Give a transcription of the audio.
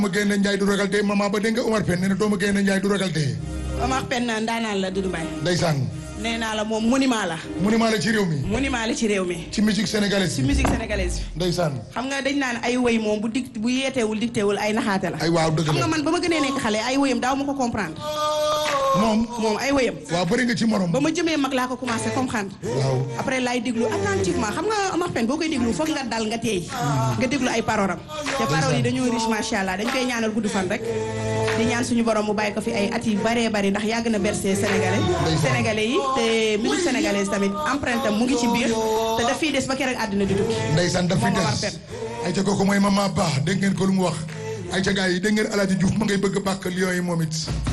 ma génne Njaay du ragal tey maman ba dégg nga Omar Pène nee na doomu génne Njaay du ragal tey Omar Pène ndaanaan la Doudou Mbaye ndeysaan nee naa la moom monument la monument la ci réew mi monument la ci réew mi ci musique sénégalaise ci musique sénégalaise bi ndeysaan xam nga dañ naan ay woy moom bu dig bu yeeteewul dictéewul ay naxaate la ay waaw dëgg xam nga la man ba ma gënee nekk xale ay woyam daaw ma ko comprendre moom moom ay woyam waaw bëri nga ci morom ba ma jëmee mag laa ko commencé comprendre waaw après laay déglu attentivement xam nga Omar Pène boo koy déglu foog nga dal nga teey nga déglu ay paroram te paroles yi dañoo riche macha allah dañ koy ñaanal gudd fan rek di ñaan suñu borom mu bàyyi ko fi ay at yu baree bari ndax yàgg na bercé sénégalais sénégalais yi te musique sénégalaise tamit empreinte am mu ngi ci biir te daf fiy des ba keroog àddina di tukki ndeysaan daf fi moom Omar des Pène ay ca kooku mooy maman Ba dégg ngeen ko lu mu wax ay ca gars yi dégg ngeen Alaaji Diouf ma ngay bëgg bàkk lion yi moom it